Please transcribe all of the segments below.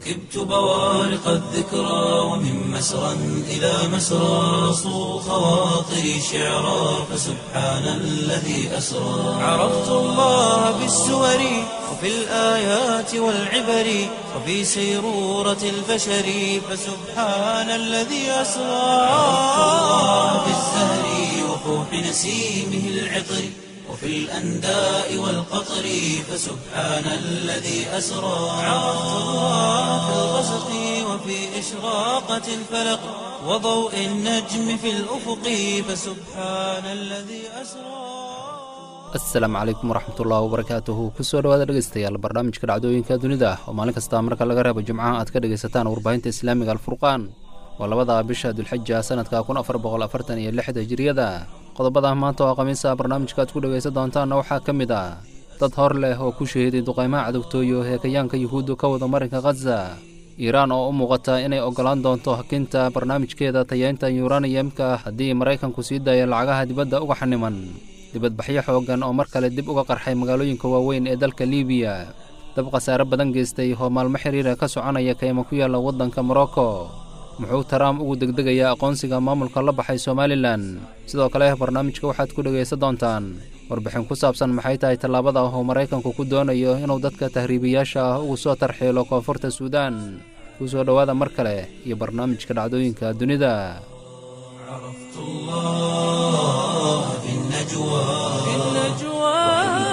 ركبت بوارق الذكرى ومن مسرى إلى مسرى صو خواطري شعرا فسبحان الذي أسرى عرفت الله بالسور وفي الآيات والعبر وفي سيرورة البشر فسبحان الذي أسرى عرفت الله بالزهر وفوح نسيمه العطر وفي الأنداء والقطر فسبحان الذي أسرى عرفت الله في الغسق وفي إشراقة الفلق وضوء النجم في الأفق فسبحان الذي أسرى asalaamu calaykum waraxmatullahi wabarakaatuhu kusoo dhawaada dhegeystayaal barnaamijka dhacdooyinka dunida oo maalin kasta marka laga reebo jimcaha aad ka dhegaysataan warbaahinta islaamiga alfurqaan waa labada bisha dulxija sanadka kun afar boqol afartan iyo lixda hijiriyada qodobada maanta oo khamiisa barnaamijka aad ku dhegaysan doontaanna waxaa ka mid ah dad hor leh oo ku shahiiday duqaymaha cadogtooyo heekayaanka yuhuudda ka wada marinka khaza iiraan oo u muuqata inay oggolaan doonto hakinta barnaamijkeeda tayeynta yuraniyamka haddii maraykanku sii daayo lacagaha dibadda uga xaniman dibadbaxyo xooggan oo mar kale dib uga qarxay magaalooyinka waaweyn ee dalka liibiya dab khasaare badan geystay oo maalmo xiriira ka soconaya kayma ku yaalla waddanka morocco muxuu taraam ugu degdegayaa aqoonsiga maamulka la baxay somalilan sidoo kale barnaamijka waxaad ku dhegaysan doontaan warbixin ku saabsan maxay tahay tallaabada ah oo maraykanku ku doonayo inuu dadka tahriibiyaasha ah ugu soo tarxiilo koonfurta suudaan ku soo dhowaada mar kale iyo barnaamijka dhacdooyinka dunida عرفت الله في النجوى في النجوى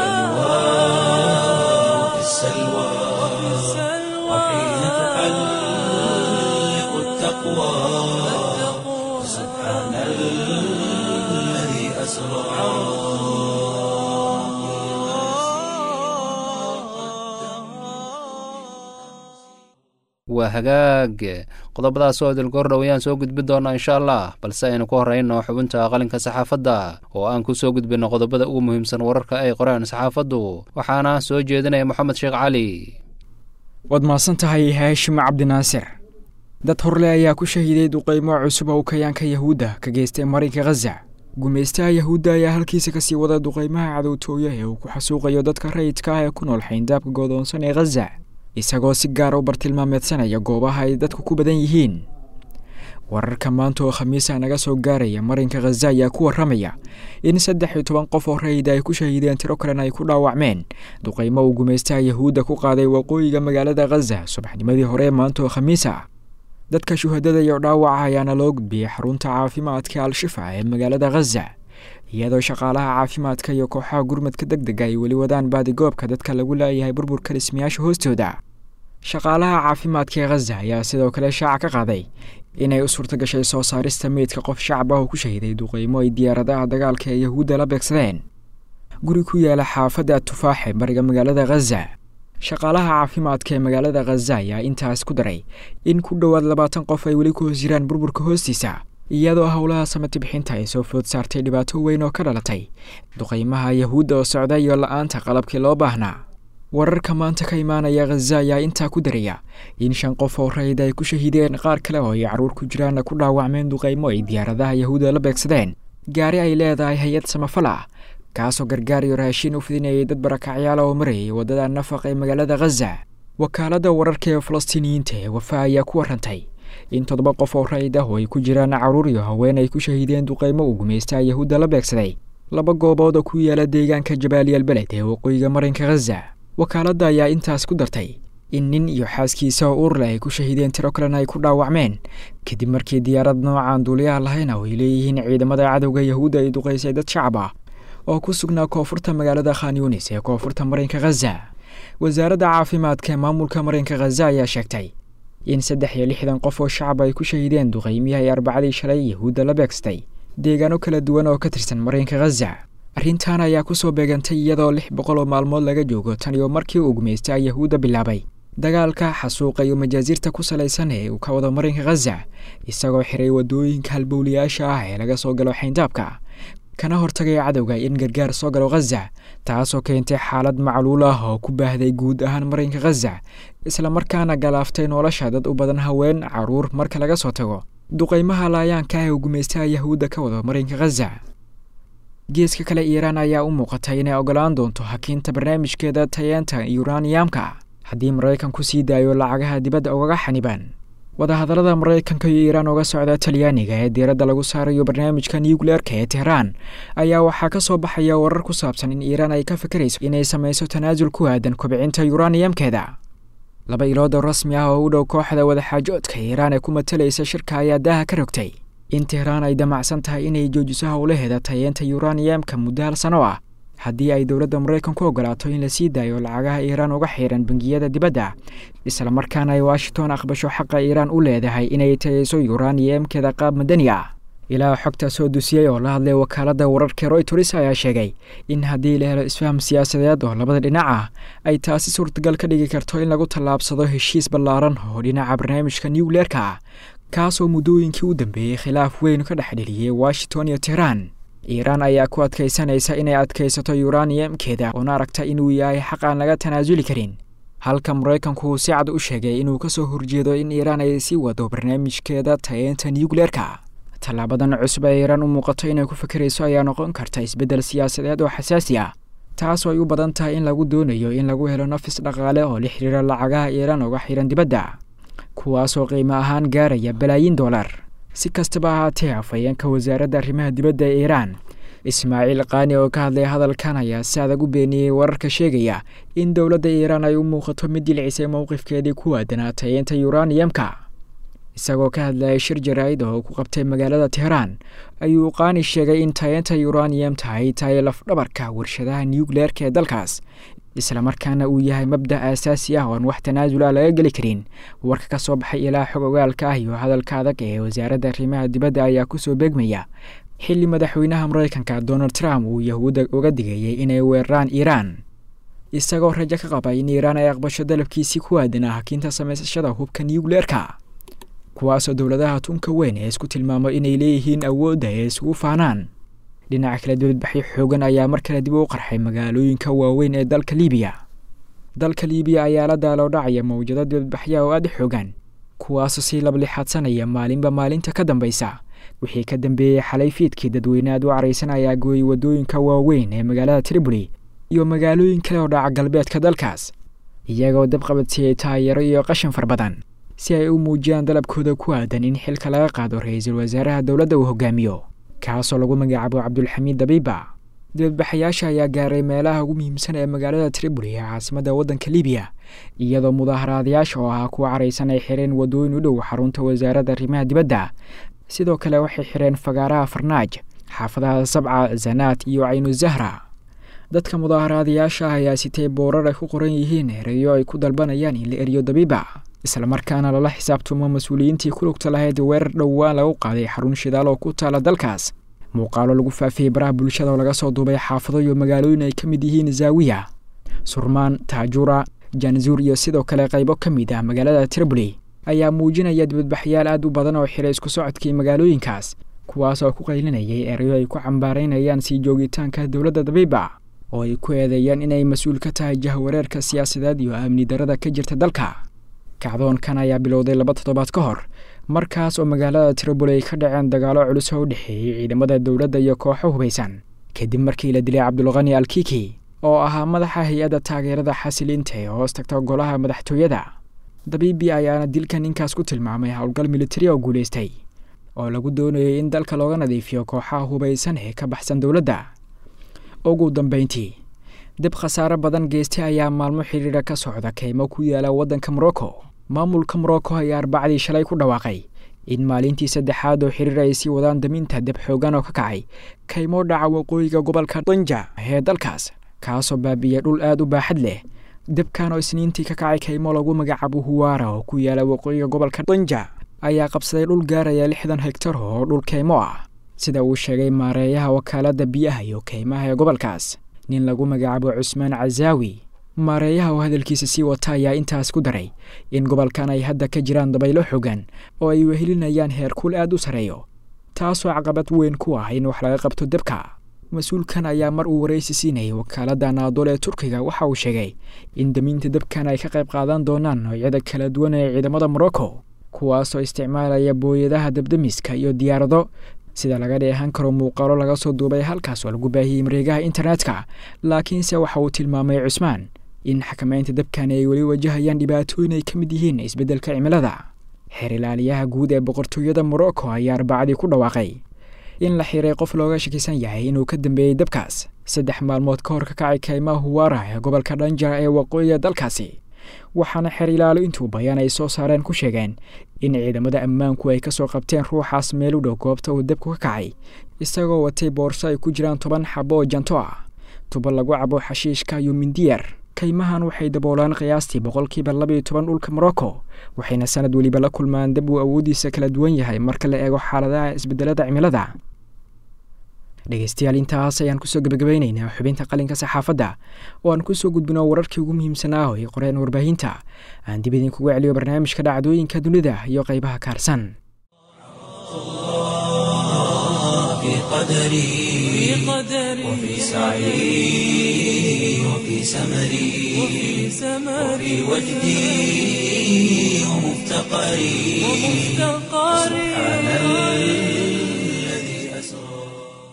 وفي السلوى وحين تحلق التقوى سبحان الذي أسرى waa hagaag qodobadaas oo dilgoordhow ayaan soo gudbin doonaa insha allah balse aynu ku horrayno xubinta qalinka saxaafadda oo aan ku soo gudbinno qodobada ugu muhiimsan wararka ay qoreen saxaafaddu waxaana soo jeedinaya moxamed sheekh cali waad mahadsan tahay haashim cabdinaasir dad horle ayaa ku shahiiday duqaymo cusub oo kayaanka yahuudda ka geystay marinka khaza gumaystaha yahuudda ayaa halkiisa kasii wada duqaymaha cadowtooya ee uu ku xasuuqayo dadka rayidka ah ee ku nool xayndaabka goodoonsan ee khaza isagoo si gaara u bartilmaameedsanaya goobaha ay dadku ku badan yihiin wararka maanta oo khamiisa naga soo gaaraya marinka khaza ayaa ku warramaya in saddex iyo toban qof oo rayida ay ku shahiideen tiro kalena ay ku dhaawacmeen duqaymo uu gumaystaha yahuudda ku qaaday waqooyiga magaalada khaza subaxnimadii hore ee maanta oo khamiis ah dadka shuhadada iyo dhaawaca ayaana loo gudbiyey xarunta caafimaadka al-shifa ee magaalada khaza iyadoo shaqaalaha caafimaadka iyo kooxaha gurmadka deg dega ay weli wadaan baadigoobka dadka lagu laayahay burburka dhismayaasha hoostooda shaqaalaha caafimaadka ee khaza ayaa sidoo kale shaaca ka qaaday inay u suurta gashay soo saarista meydka qof shacab ah oo ku shahiday duqaymo ay diyaaradaha dagaalka ee yahuudda la beegsadeen guri ku yaala xaafadda tufaaxe bariga magaalada khaza shaqaalaha caafimaadka ee magaalada khaza ayaa intaas ku daray in ku dhowaad labaatan qof ay weli ku hoos jiraan burburka hoostiisa iyadoo howlaha samati bixinta ay soo food saartay dhibaato weyn oo ka dhalatay duqaymaha yahuudda oo socda iyo la-aanta qalabkii loo baahnaa wararka maanta ka imaanaya khaza ayaa intaa ku daraya in shan qof oo rayid ay ku shahiideen qaar kale oo ay carruur ku jiraanna ku dhaawacmeen duqaymo ay diyaaradaha yahuudda la beegsadeen gaari ay leedahay hay-ad samafal ah kaasoo gargaar iyo raashin u fidinayay dad barakacyaala oo marayay waddada nafaq ee magaalada khaza wakaaladda wararka ee falastiiniyiinta ee wafa ayaa ku warrantay in toddoba qof oo rayid ah oo ay ku jiraan carruur iyo haween ay ku shahiideen duqaymo uu gumaystaha yahuudda la beegsaday laba goobood oo ku yaala deegaanka jabaaliyal beled ee waqooyiga marinka khaza wakaaladda ayaa intaas ku dartay in nin iyo xaaskiisa oo uur leh ay ku shahiideen tiro kalena ay ku dhaawacmeen kadib markii diyaarad noocaan duuliyaha lahayna oo ay leeyihiin ciidamada cadowga yahuudda ay duqaysay dad shacab ah oo ku sugnaa koonfurta magaalada khan yunis ee koonfurta marinka khaza wasaaradda caafimaadka ee maamulka marinka khaza ayaa sheegtay in saddex iyo lixdan qof oo shacab ay ku shahiideen duqaymihii ay arbacadii shalay yahuudda la beegstay deegaano kala duwan oo ka tirsan marinka khaza arrintan ayaa kusoo beegantay iyadoo lix boqol oo maalmood laga joogo tan iyo markii uu gumaystaa yahuudda bilaabay dagaalka xasuuqa iyo majaasiirta ku salaysan ee uu ka wado marinka khaza isagoo xiray waddooyinka halbowlayaasha ah ee laga soo galo xayndaabka kana hortagaya cadowga in gargaar soo galo khaza taasoo keentay xaalad macluul ah oo ku baahday guud ahaan marinka khaza islamarkaana galaaftay nolosha dad u badan haween caruur marka laga soo tago duqaymaha laayaanka ah ee uu gumaystaha yahuudda ka wado marinka khaza geeska kale iiraan ayaa u muuqatay inay ogolaan doonto hakiinta barnaamijkeeda tayeenta yuraniyamka haddii maraykanku sii daayo lacagaha dibadda ugaga xanibaan wadahadallada maraykanka iyo iiraan uga socda talyaaniga ee diiradda lagu saarayo barnaamijka nucleerka ee tehraan ayaa waxaa ka soo baxaya warar ku saabsan in iiraan ay ka fikirayso inay samayso tanaasul ku aadan kobcinta yuraniyamkeeda laba ilood oo rasmi ah oo u dhow kooxda wadaxaajoodka iiraan ee ku matalaysa shirka ayaa daaha ka rogtay in tehraan ay damacsan tahay inay joojiso howlaheeda tayeenta yuraniyamka muddo hal sano ah haddii ay dowladda maraykanku ogolaato in la sii daayo lacagaha iiraan uga xiran bangiyada dibadda islamarkaana ay washington aqbasho xaqa iiraan u leedahay inay tayeyso yuraniyamkeeda qaab madani ah ilaa xogta soo dusiyey oo la hadlay wakaaladda wararka royters ayaa sheegay in haddii la helo isfaham siyaasadeed oo labada dhinac ah ay taasi suurtagal ka dhigi karto in lagu tallaabsado heshiis ballaaran oo dhinaca barnaamijka nucleerka ah kaasoo muddooyinkii u dambeeyey khilaaf weyn ka dhex dheliyey washington iyo tehraan iiraan ayaa ku adkaysanaysa inay adkaysato yuraniyamkeeda oona aragta inuu yahay xaq aan laga tanaasuli karin halka maraykanku uu si cad u sheegay inuu ka soo horjeedo in iiraan ay sii wado barnaamijkeeda tayeenta nucleerka tallaabadan cusub ee iiraan u muuqato inay ku fikirayso ayaa noqon karta isbeddel siyaasadeed oo xasaasi ah taasoo ay u badan tahay in lagu doonayo in lagu helo nafis dhaqaale oo la xiriira lacagaha iiraan uga xiran dibadda kuwaasoo qiimo ahaan gaaraya balaayiin dollar si kastaba ahaatee afhayeenka wasaaradda arrimaha dibadda ee iiraan ismaaciil kaani oo ka hadlay hadalkan ayaa si adag u beeniyey wararka sheegaya in dowladda iiraan ay u muuqato mid dilcisay mowqifkeedii ku aadanaa tayeenta yuraniyamka isagoo ka hadlayay shir jaraa'id oo ku qabtay magaalada tehraan ayuu qaani sheegay in tayeenta yuraniyamta ay tahay lafdhabarka warshadaha nucleerka ee dalkaas islamarkaana uu yahay mabda' aasaasi ah oon wax tanaasula laga geli karin warka ka soo baxay ilaa xog ogaalka ah iyo hadalka adag ee wasaaradda arrimaha dibadda ayaa kusoo beegmaya xilli madaxweynaha maraykanka donald trump uu yahuudda uga digayay inay weeraraan iiraan isagoo rajo ka qaba in iiraan ay aqbasho dalabkiisii ku aadanaa hakiinta samaysashada hubka nucleerka kuwaasoo dowladaha tunka weyn ee isku tilmaamo inay leeyihiin awoodda ee isugu faanaan dhinaca kale dibadbaxyo xoogan ayaa mar kale dib u qarxay magaalooyinka waaweyn ee dalka liibiya dalka liibiya ayaa la daaloo dhacaya mawjado dibadbaxya oo aada xoogan kuwaasoo sii lablixaadsanaya maalinba maalinta ka dambaysa wixii ka dambeeyey xalay fiidkii dadweyne aad u caraysan ayaa gooyey waddooyinka waaweyn ee magaalada triboli iyo magaalooyin kale oo dhaca galbeedka dalkaas iyagoo dabqabadsiiyey taayaro iyo qashin far badan si ay u muujiyaan dalabkooda ku aadan in xilka laga qaado ra-iisul wasaaraha dowladda uu hogaamiyo kaasoo lagu magacaabo cabdulxamiid dabiiba dibadbaxayaasha ayaa gaaray meelaha ugu muhiimsan ee magaalada triboli ee caasimadda waddanka libiya iyadoo mudaaharaadayaasha oo ahaa kuwa caraysan ay xireen waddooyin u dhow xarunta wasaaradda arrimaha dibadda sidoo kale waxay xireen fagaaraha farnaaj xaafadaha sabca zanaat iyo caynu zahra dadka mudaaharaadayaasha ah ayaa sitay boorar ay ku qoran yihiin ereyo ay ku dalbanayaan in la eriyo dabiiba islamarkaana lala xisaabtumo mas-uuliyiintii ku lugta lahayd weerar dhowaan lagu qaaday xarun shidaal oo ku taala dalkaas muuqaalo lagu faafiyey baraha bulshada oo laga soo duubay xaafado iyo magaalooyin ay ka mid yihiin zaawiya surmaan taajura janzuur iyo sidoo kale qaybo ka mid ah magaalada triboli ayaa muujinaya dibadbaxyaal aad u badan oo xiray isku socodkii magaalooyinkaas kuwaas oo ku qaylinayay erayo ay ku cambaaraynayaan sii joogitaanka dowladda dabiiba oo ay ku eedeeyaan inay mas-uul ka tahay jahwareerka siyaasadeed iyo amni darada ka jirta dalka kacdoonkan ayaa bilowday laba toddobaad ka hor markaas oo magaalada triboli ay ka dhaceen dagaalo culus oo u dhexeeyey ciidamada dowladda iyo kooxo hubaysan kadib markii la dilay cabdulqani alkiki oo ahaa madaxa hay-adda taageerada xasiliinta ee hoos tagta golaha madaxtooyada dabiibi ayaana dilkan ninkaas ku tilmaamay howlgal militari oo guulaystay oo lagu doonayay in dalka looga nadiifiyo kooxaha hubaysan ee ka baxsan dowladda ugu dambeyntii dib khasaare badan geystay ayaa maalmo xidhiidha ka socda keymo ku yaala waddanka morocco maamulka morocco ayaa arbacdii shalay ku dhawaaqay in maalintii saddexaad oo xiriir ay sii wadaan daminta deb xoogan oo ka kacay kaymo dhaca waqooyiga gobolka danja ee dalkaas kaasoo baabiiyey dhul aada u baaxad leh debkan oo isniintii ka kacay kaymo lagu magacaabo huwaara oo ku yaala waqooyiga gobolka danja ayaa qabsaday dhul gaaraya lixdan hegtar oo dhul kaymo ah sida uu sheegay maareeyaha wakaaladda biyaha iyo kaymaha ee gobolkaas nin lagu magacaabo cusmaan casaawi maareeyaha oo hadalkiisa sii wata ayaa intaas ku daray in gobolkan ay hadda ka jiraan dabaylo xogan oo ay wehelinayaan heerkuul aad u sarreeyo taasoo caqabad weyn ku ah in wax laga qabto debka mas-uulkan ayaa mar uu waraysi siinayay wakaaladda naadol ee turkiga waxa uu sheegay in damiinta debkan ay ka qayb qaadan doonaan noocyada kala duwan ee ciidamada morocco kuwaasoo isticmaalaya booyadaha debdemiska iyo diyaarado sida laga dheehan karo muuqaalo laga soo duubay halkaas oo lagu baahiyey mareegaha internetka laakiinse waxa uu tilmaamay cusmaan in xakamaynta dabkani ay weli wajahayaan dhibaatooyin ay ka mid yihiin isbeddelka cimilada xeer ilaaliyaha guud ee boqortooyada morocco ayaa arbacadii ku dhawaaqay in la xiray qof looga shakisan yahay inuu ka dambeeyey dabkaas saddex maalmood ka hor ka kacay kaymaha huwaara ee gobolka dhanjara ee waqooyiga dalkaasi waxaana xeer ilaalo intuu bayaan ay soo saareen ku sheegeen in ciidamada ammaanku ay kasoo qabteen ruuxaas meel u dhow goobta uu dabku ka kacay isagoo watay boorso ay ku jiraan toban xabo oo janto ah tubo lagu cabo xashiishka iyo mindiyar kaymahan waxay daboolaan qiyaastii boqolkiiba labaiyo toban dhulka morocco waxayna sanad weliba la kulmaan dab uu awoodiisa kala duwan yahay marka la eego xaaladaha isbedelada cimilada dhegeystayaal intaas ayaan kusoo gebagabaynaynaa xubinta qalinka saxaafadda oo aan kusoo gudbino wararkii ugu muhiimsanaa oo ay qoreen warbaahinta aan dib idinkugu celiyo barnaamijka dhacdooyinka dunida iyo qaybaha kaarsan في قدري وفي سعي وفي سمري وفي وجدي ومفتقري سبحان الذي أسرى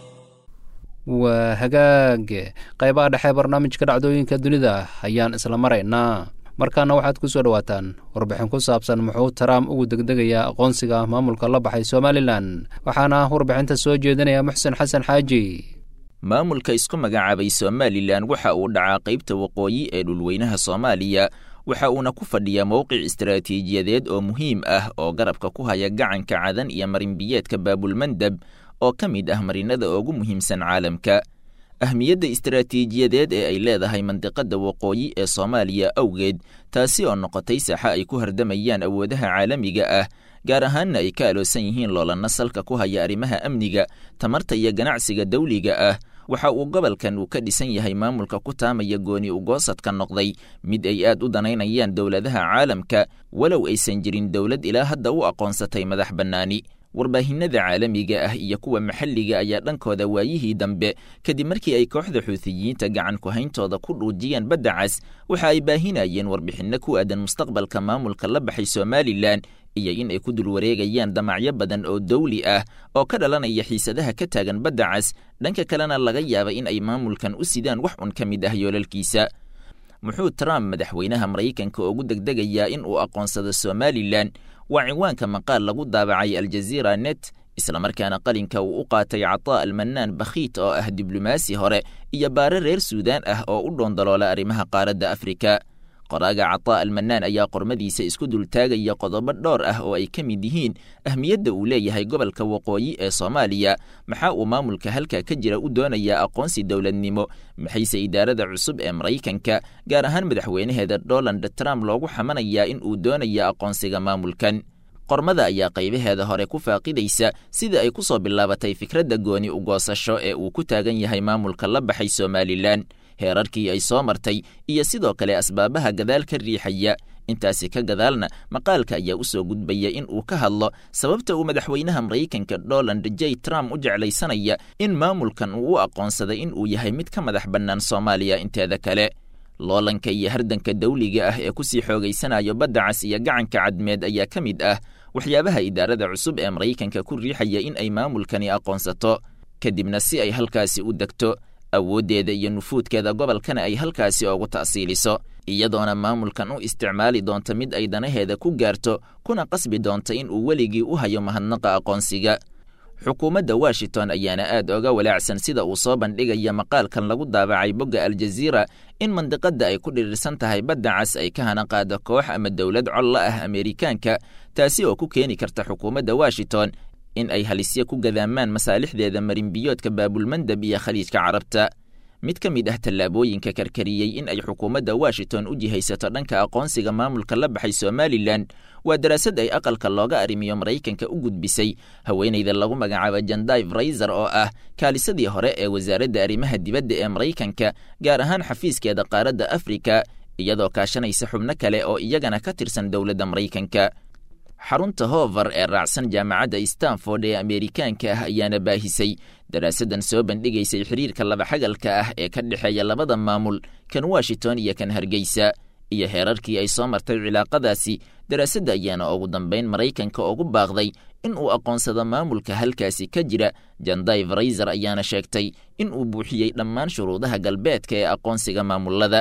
waa hagaag qaybaha dhexe barnaamijka dhacdooyinka dunida ayaan isla maraynaa markaana waxaad ku soo dhowaataan warbixin ku saabsan muxuu trump ugu degdegayaa aqoonsiga maamulka la baxay somalilan waxaana warbixinta soo jeedinaya muxsen xasan xaaji maamulka isku magacaabay somalilan waxa uu dhacaa qaybta waqooyi ee dhulweynaha soomaaliya waxa uuna ku fadhiyaa mowqic istaraatiijiyadeed oo muhiim ah oo garabka ku haya gacanka cadan iyo marinbiyeedka baabulmandab oo ka mid ah marinada ugu muhiimsan caalamka ahmiyadda istaraatiijiyadeed ee ay leedahay mandiqadda waqooyi ee soomaaliya awgeed taasi oo noqotay saaxa ay ku hardamayaan awoodaha caalamiga ah gaar ahaanna ay ka aloosan yihiin loolanna salka ku haya arrimaha amniga tamarta iyo ganacsiga dawliga ah waxa uu gobolkan uu ka dhisan yahay maamulka ku taamaya gooni ugoosadka noqday mid ay aad u danaynayaan dowladaha caalamka walow aysan jirin dowlad ilaa hadda u aqoonsatay madax bannaani warbaahinada caalamiga ah iyo kuwa maxalliga ayaa dhankooda waayihii dambe kadib markii ay kooxda xuutiyiinta gacan ku-hayntooda ku dhuujiyeen badda cas waxa ay baahinayeen warbixinno ku aadan mustaqbalka maamulka la baxay somalilan iyo in ay ku dul wareegayaan damacyo badan oo dawli ah oo ka dhalanaya xiisadaha ka taagan badda cas dhanka kalena laga yaaba in ay maamulkan u sidaan wax un ka mid ah yoolalkiisa muxuu trump madaxweynaha maraykanka ugu degdegayaa in uu aqoonsado somalilan waa cinwaanka maqaal lagu daabacay aljaziira net islamarkaana qalinka uu u qaatay cataa almanaan bakhiit oo ah diblomaasi hore iyo baare reer suudaan ah oo u dhoondaloola arrimaha qaaradda afrika qoraaga cataa almanaan ayaa qormadiisa isku dultaagaya qodobo dhowr ah oo ay ka mid yihiin ahmiyadda uu leeyahay gobolka waqooyi ee soomaaliya maxaa uu maamulka halka ka jira u doonayaa aqoonsi dowladnimo maxayse idaarada cusub ee maraykanka gaar ahaan madaxweynaheeda donald trump loogu xamanayaa in uu doonaya aqoonsiga maamulkan qormada ayaa qaybaheeda hore ku faaqidaysa sida ay ku soo bilaabatay fikradda gooni ugoosasho ee uu ku taagan yahay maamulka la baxay somalilan heerarkii ay soo martay iyo sidoo kale asbaabaha gadaal ka riixaya intaasi ka gadaalna maqaalka ayaa u soo gudbaya in uu ka hadlo sababta uu madaxweynaha maraykanka donald j trump u jeclaysanaya in maamulkan uu u aqoonsaday in uu yahay mid ka madax bannaan soomaaliya inteeda kale loolanka iyo hardanka dawliga ah ee kusii xoogaysanayo badda cas iyo gacanka cadmeed ayaa ka mid ah waxyaabaha idaarada cusub ee maraykanka ku riixaya in ay maamulkani aqoonsato kadibna si ay halkaasi u degto awooddeeda iyo nufuudkeeda gobolkana ay halkaasi ugu ta'siiliso iyadoona maamulkan u isticmaali doonta mid ay danaheeda ku gaarto kuna qasbi doonta in uu weligii u hayo mahadnaqa aqoonsiga xukuumadda washington ayaana aad oga walaacsan sida uu soo bandhigaya maqaalkan lagu daabacay bogga aljaziira in mandiqadda ay ku dhirirsan tahay badda cas ay ka hana qaado koox ama dowlad col la ah ameerikaanka taasi oo ku keeni karta xukuumadda washington in ay halisyo ku gadaamaan masaalixdeeda marinbiyoodka baabulmandab iyo khaliijka carabta mid ka mid ah tallaabooyinka karkariyey in ay xukuumadda washington u jihaysato dhanka aqoonsiga maamulka la baxay somalilan waa daraasad ay aqalka looga arrimiyo maraykanka u gudbisay haweenayda lagu magacaabo jandive raiser oo ah kaalisadii hore ee wasaaradda arrimaha dibadda ee maraykanka gaar ahaan xafiiskeeda qaaradda afrika iyadoo kaashanaysa xubno kale oo iyagana ka tirsan dowladda maraykanka xarunta hover ee raacsan jaamacadda stanford ee ameerikaanka ah ayaana baahisay daraasaddan soo bandhigaysay xiriirka labaxagalka ah ee ka dhexeeya labada maamul kan washington iyo kan hargeysa iyo heerarkii ay soo martay cilaaqadaasi daraasadda ayaana ugu dambayn maraykanka ugu baaqday in uu aqoonsado maamulka halkaasi ka jira jandive raiser ayaana sheegtay in uu buuxiyey dhammaan shuruudaha galbeedka ee aqoonsiga maamulada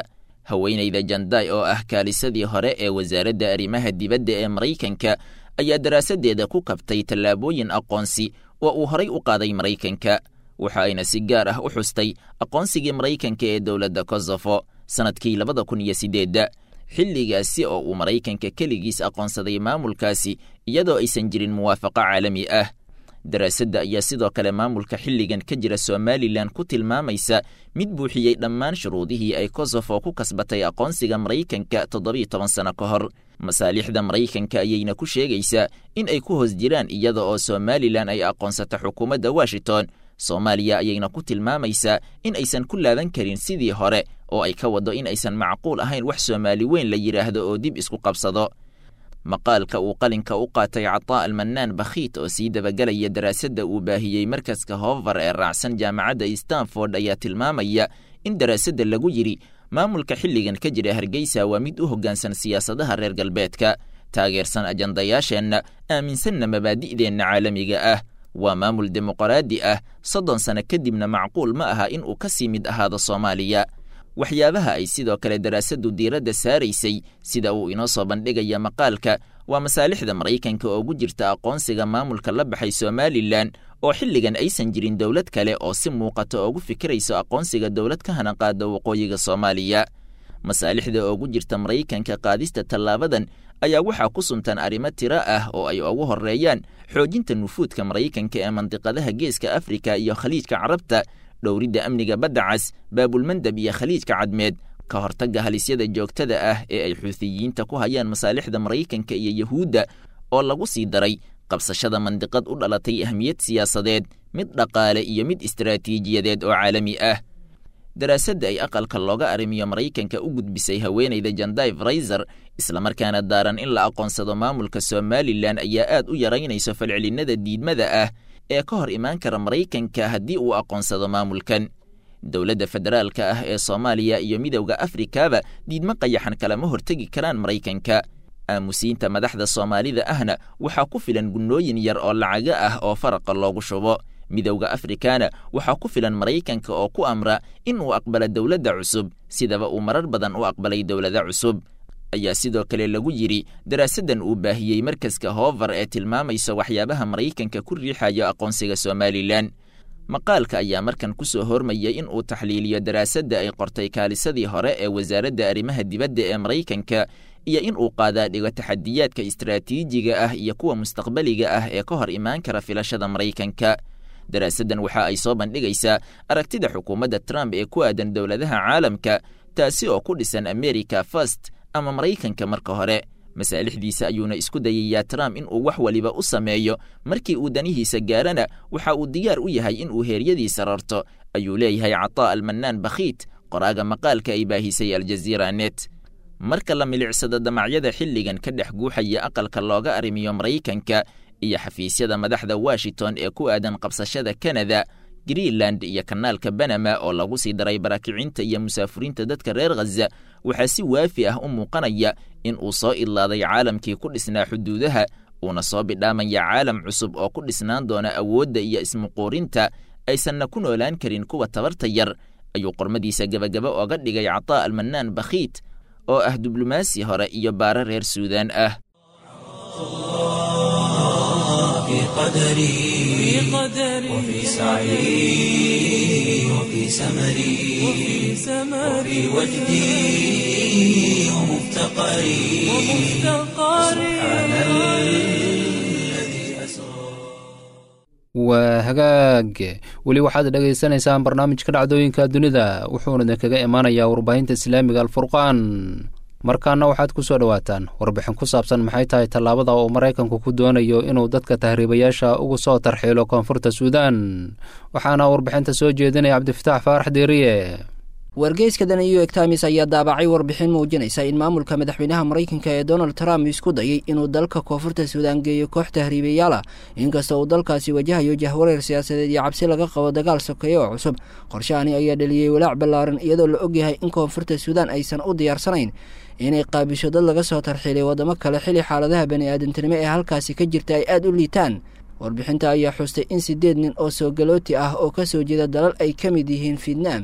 haweenayda janday oo ah kaalisadii hore ee wasaaradda arrimaha dibadda ee maraykanka ayaa daraasaddeeda ku kabtay tallaabooyin aqoonsi oo uu horay u qaaday maraykanka waxa ayna si gaar ah u xustay aqoonsigii maraykanka ee dowladda kosofo sannadkii labada kun iyo siddeedda xilligaasi oo uu maraykanka keligiis aqoonsaday maamulkaasi iyadoo aysan jirin muwaafaqo caalami ah daraasadda ayaa sidoo kale maamulka xilligan ka jira somalilan ku tilmaamaysa mid buuxiyey dhammaan shuruudihii ay kosofo ku kasbatay aqoonsiga maraykanka toddobiyo toban sano ka hor masaalixda maraykanka ayayna ku sheegaysaa in ay ku hoos jiraan iyada oo somalilan ay aqoonsata xukuumadda washington soomaaliya ayayna ku tilmaamaysaa in aysan ku laaban karin sidii hore oo ay ka waddo in aysan macquul ahayn wax soomaali weyn la yidhaahdo oo dib isku qabsado maqaalka uu qalinka u qaatay cataa almanaan bakhiit oo sii dabagelaya daraasadda uu baahiyey markaska hoovar ee raacsan jaamacadda stanford ayaa tilmaamaya in daraasadda lagu yidhi maamulka xilligan ka jira hargeysa waa mid u hoggaansan siyaasadaha reer galbeedka taageersan ajandayaasheenna aaminsanna mabaadi'deenna caalamiga ah waa maamul dimuqraadi ah soddon sano kadibna macquul ma aha in uu ka sii mid ahaado soomaaliya waxyaabaha ay sidoo kale daraasaddu diiradda saaraysay sida uu inoo soo bandhigaya maqaalka waa masaalixda maraykanka oo gu jirta aqoonsiga maamulka la baxay somalilan oo xilligan aysan jirin dowlad kale oo si muuqata oogu fikirayso aqoonsiga dowlad ka hanaqaada waqooyiga soomaaliya masaalixda oogu jirta maraykanka qaadista tallaabadan ayaa waxaa ku suntan arrimo tiro ah oo ay ugu horreeyaan xoojinta nufuudka maraykanka ee mandiqadaha geeska afrika iyo khaliijka carabta dhowridda amniga badda cas baabulmandab iyo khaliijka cadmeed ka hortagga halisyada joogtada ah ee ay xuutiyiinta ku hayaan masaalixda maraykanka iyo yahuudda oo lagu sii daray qabsashada mandiqad u dhalatay ahmiyad siyaasadeed mid dhaqaale iyo mid istaraatiijiyadeed oo caalami ah daraasadda ay aqalka looga arrimiyo maraykanka u gudbisay haweenayda janday fraiser islamarkaana daaran in la aqoonsado maamulka somalilan ayaa aad u yaraynayso falcelinada diidmada ah ee ka hor imaan kara maraykanka haddii uu aqoonsado maamulkan dowladda federaalka ah ee soomaaliya iyo midowda afrikaba diidmo qayaxan kalama hortegi karaan maraykanka aamusiinta madaxda soomaalida ahna waxaa ku filan gunnooyin yar oo lacaga ah oo faraqa loogu shubo midowda afrikana waxaa ku filan maraykanka oo ku amra in uu aqbalo dowladda cusub sidaba uu marar badan u aqbalay dowlada cusub ayaa sidoo kale lagu yidhi daraasaddan uu baahiyey markaska hoovar ee tilmaamaysa waxyaabaha maraykanka ku riixayo aqoonsiga somalilan maqaalka ayaa markan ku soo hormayay in uu taxliiliyo daraasadda ay qortay kaalisadii hore ee wasaaradda arrimaha dibadda ee maraykanka iyo in uu qaadaa dhigo taxadiyaadka istaraatiijiga ah iyo kuwa mustaqbaliga ah ee ka hor imaan kara filashada maraykanka daraasaddan waxa ay soo bandhigaysaa aragtida xukuumadda trump ee ku aadan dowladaha caalamka taasi oo ku dhisan america first ama maraykanka marka hore masaalixdiisa ayuuna isku dayayaa trump in uu wax waliba u sameeyo markii uu danihiisa gaarana waxa uu diyaar u yahay in uu heeryadiisa rarto ayuu leeyahay cataa almanaan bakhiit qoraaga maqaalka ay baahisay aljaziira net marka la milicsado damacyada xilligan ka dhex guuxaya aqalka looga arrimiyo maraykanka iyo xafiisyada madaxda washington ee ku aadan qabsashada kanada greenland iyo kanaalka banama oo lagu sii daray baraakicinta iyo musaafuriinta dadka reer khaza waxaa si waafi ah u muuqanaya in uu soo idlaaday caalamkii ku dhisnaa xuduudaha uuna soo bidhaamaya caalam cusub oo ku dhisnaan doona awoodda iyo ismuquurinta aysanna ku noolaan karin kuwa tabarta yar ayuu qormadiisa gebagaba ooga dhigay cataa almanaan bakhiit oo ah diblomaasi hore iyo baare reer suudaan ah في قدري وفي سعي وفي سمري وفي وجدي ومفتقري سبحان الذي أسرى waa hagaag weli waxaad dhagaysanaysaan barnaamijka dhacdooyinka dunida wuxuuna idinkaga imaanayaa warbaahinta islaamiga alfurqaan markaana waxaad ku soo dhowaataan warbixin ku saabsan maxay tahay tallaabada uu maraykanku ku doonayo inuu dadka tahriibayaasha ugu soo tarxiilo koonfurta suudaan waxaana warbixinta soo jeedinaya cabdifataax faarax deeriye wargeyska the new york times ayaa daabacay warbixin muujinaysa in maamulka madaxweynaha maraykanka ee donald trump isku dayay inuu dalka koonfurta suudaan geeyo koox tahriibayaal ah inkasta uu dalkaasi wajahayo jahwareer siyaasadeed iyo cabsi laga qabo dagaal sokeeye oo cusub qorshahani ayaa dhaliyey walaac ballaaran iyadoo la ogyahay in koonfurta suudaan aysan u diyaarsanayn inay qaabisho dad laga soo tarxiilay waddamo kale xili xaaladaha bani-aadantinimo ee halkaasi ka jirta ay aada u liitaan warbixinta ayaa xustay in siddeed nin oo soogalooti ah oo ka soo jeeda dalal ay ka mid yihiin fietnaam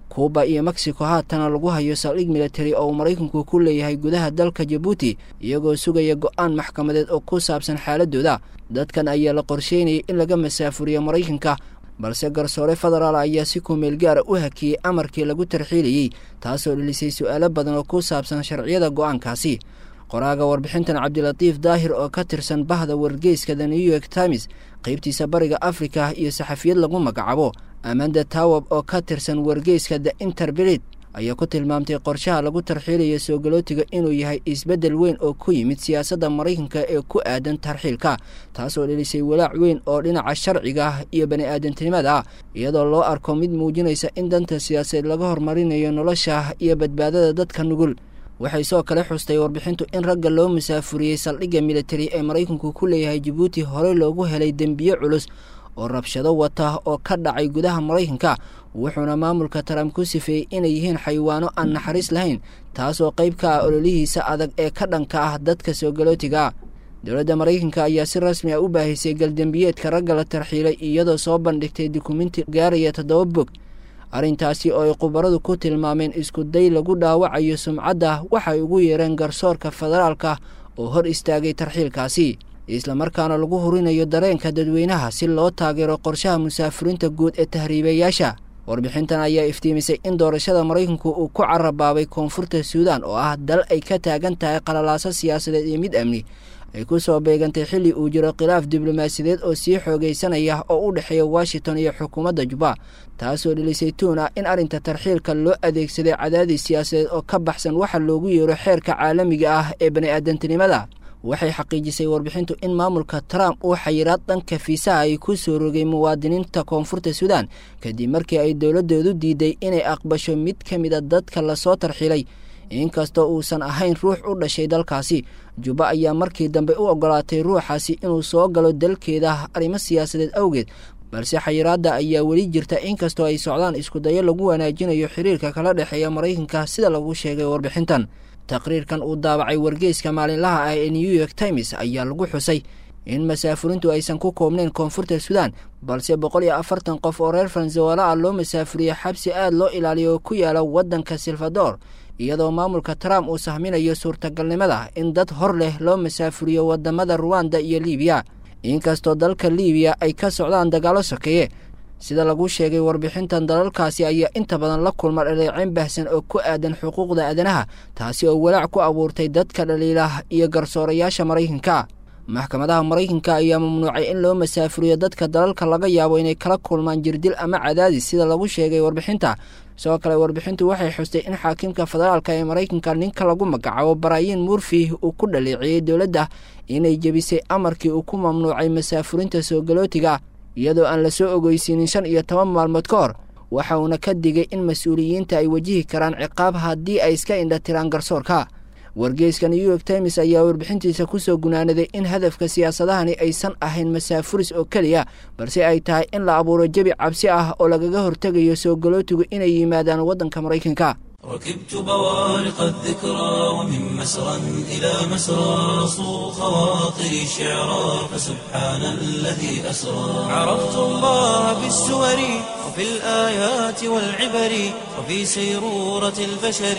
kuuba iyo mexico haatana lagu hayo saldhig militari oo uu maraykanku ku leeyahay gudaha dalka jabuuti iyagoo sugaya go-aan maxkamadeed oo ku saabsan xaaladooda dadkan ayaa la qorsheynayay in laga masaafuriyo maraykanka balse garsoore federaal ayaa si kumeel gaara u hakiyey amarkii lagu tarxiilayey taasoo dhilisay su-aalo badan oo ku saabsan sharciyada go-aankaasi qoraaga warbixintan cabdilatiif daahir oo ka tirsan bahda wargeyska the new york times qaybtiisa bariga afrika iyo saxafiyad lagu magacaabo amanda tawab oo ka tirsan wargeyska the interbilit ayaa ku tilmaamtay qorshaha lagu tarxiilaya soogolootiga inuu yahay isbeddel weyn oo ku yimid siyaasadda maraykanka ee ku aadan tarxiilka taasoo dhilisay walaac weyn oo dhinaca sharciga iyo bani aadantinimada ah iyadoo loo arko mid muujinaysa in danta siyaasadeed laga hormarinayo nolosha iyo badbaadada dadka nugul waxay soo kale xustay warbixintu in ragga loo musaafuriyey saldhigga militari ee maraykanku ku leeyahay jabuuti horey loogu helay dembiye culus oo rabshado wata oo ka dhacay gudaha maraykanka wuxuuna maamulka trump ku sifeeyey inay yihiin xayawaano aan naxariis lahayn taasoo qayb ka ah ololihiisa adag ee ka dhanka ah dadka soogolootiga dowladda maraykanka ayaa si rasmi ah u baahisay galdembiyeedka ragga la tarxiilay iyadoo soo bandhigtay dukumenti gaaraya toddoba bog arrintaasi oo ay khubaradu ku tilmaameen isku day lagu dhaawacayo sumcadda waxay ugu yeereen garsoorka federaalka oo hor istaagay tarxiilkaasi islamarkaana lagu hurinayo dareenka dadweynaha si loo taageero qorshaha musaafuriinta guud ee tahriibayaasha warbixintan ayaa iftiimisay in doorashada maraykanku uu ku carabaabay koonfurta suudan oo ah dal ay ka taagan tahay qalalaaso siyaasadeed iyo mid amni ay ku soo beegantay xilli uu jiro khilaaf diblomaasiyadeed oo sii xoogaysanaya oo u dhexeeya washington iyo xukuumadda juba taasoo dhilisay tuun ah in arrinta tarxiilka loo adeegsaday cadaadis siyaasadeed oo ka baxsan waxa loogu yeero xeerka caalamiga ah ee bani-aadantinimada waxay xaqiijisay warbixintu in maamulka trump uu xayiraad dhanka fiisaha ay ku soo rogay muwaadiniinta koonfurta suudan kadib markii ay dowladoodu diiday inay aqbasho mid ka mida dadka lasoo tarxilay inkastoo uusan ahayn ruux u dhashay dalkaasi juba ayaa markii dambe u ogolaatay ruuxaasi inuu soo galo dalkeeda arrimo siyaasadeed awgeed balse xayiraadda ayaa weli jirta inkastoo ay socdaan iskudayo lagu wanaajinayo xiriirka kala dhexeeya maraykanka sida lagu sheegay warbixintan taqriirkan uu daabacay wargeyska maalinlaha ah ee new york times ayaa lagu xusay in masaafurintu aysan ku koobnayn koonfurta suudan balse boqol iyo afartan qof oo reer faransawaala ah loo masaafuriyo xabsi aad loo ilaaliyo oo ku yaala waddanka salvador iyadoo maamulka trump uu sahminayo suurtagalnimada in dad hor leh loo masaafuriyo wadamada ruwanda iyo libiya inkastoo dalka libiya ay ka socdaan dagaalo sokeeye sida lagu sheegay warbixintan dalalkaasi ayaa inta badan la kulma dhaleeceyn baahsan oo ku aadan xuquuqda aadanaha taasi oo walaac ku abuurtay dadka dhaliilah iyo garsoorayaasha maraykanka maxkamadaha maraykanka ayaa mamnuucay in loo masaafuriyo dadka dalalka laga yaabo inay kala kulmaan jirdil ama cadaadis sida lagu sheegay warbixinta sidoo kale warbixintu waxay xustay in xaakimka federaalka ee maraykanka ninka lagu magacaabo baraayin murfi uu ku dhaleeciyey dowladda inay jebisay amarkii uu ku mamnuucay masaafurinta soogolootiga iyadoo aan la soo ogeysiinin shan iyo toban maalmood ka hor waxa uuna ka digay in mas-uuliyiinta ay wajihi karaan ciqaab haddii ay iska indhatiraan garsoorka wargeyska new york times ayaa warbixintiisa kusoo gunaanaday in hadafka siyaasadahani aysan ahayn masaafuris oo keliya balse ay tahay in la abuuro jebi cabsi ah oo lagaga hortegayo soogolootigu inay yimaadaan waddanka maraykanka ركبت بوارق الذكرى ومن مسرى إلى مسرى صو خواطري شعرا فسبحان الذي أسرى عرفت الله بالسور وفي الآيات والعبر وفي سيرورة البشر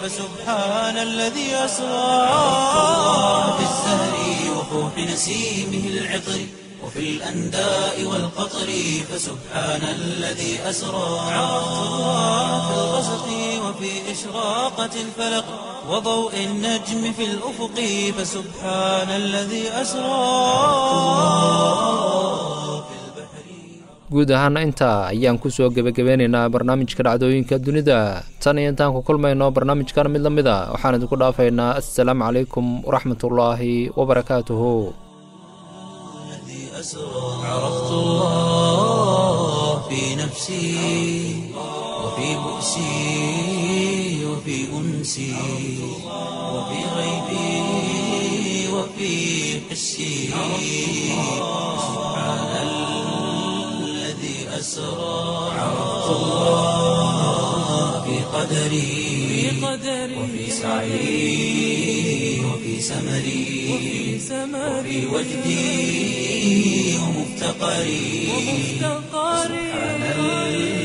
فسبحان الذي أسرى عرفت الله بالزهر وفوح نسيمه العطر وفي الأنداء والقطر فسبحان الذي أسرى عرفت الله في الغسق وفي إشراقة الفلق وضوء النجم في الأفق فسبحان الذي أسرى guud ahaana intaa ayaan kusoo gebagabeynaynaa barnaamijka dhacdooyinka dunida tan iyo intaan ku kulmayno barnaamijkan mid la mid a waxaan idinku dhaafaynaa assalaamu calaykum waraxmatullaahi wabarakaatuhu عرفت الله في نفسي وفي بؤسي وفي أنسي وفي غيبي وفي حسي سبحان الذي أسرى عرفت الله في قدري وفي سعي وفي سمري وفي وجدي ومفتقري سبحان الذي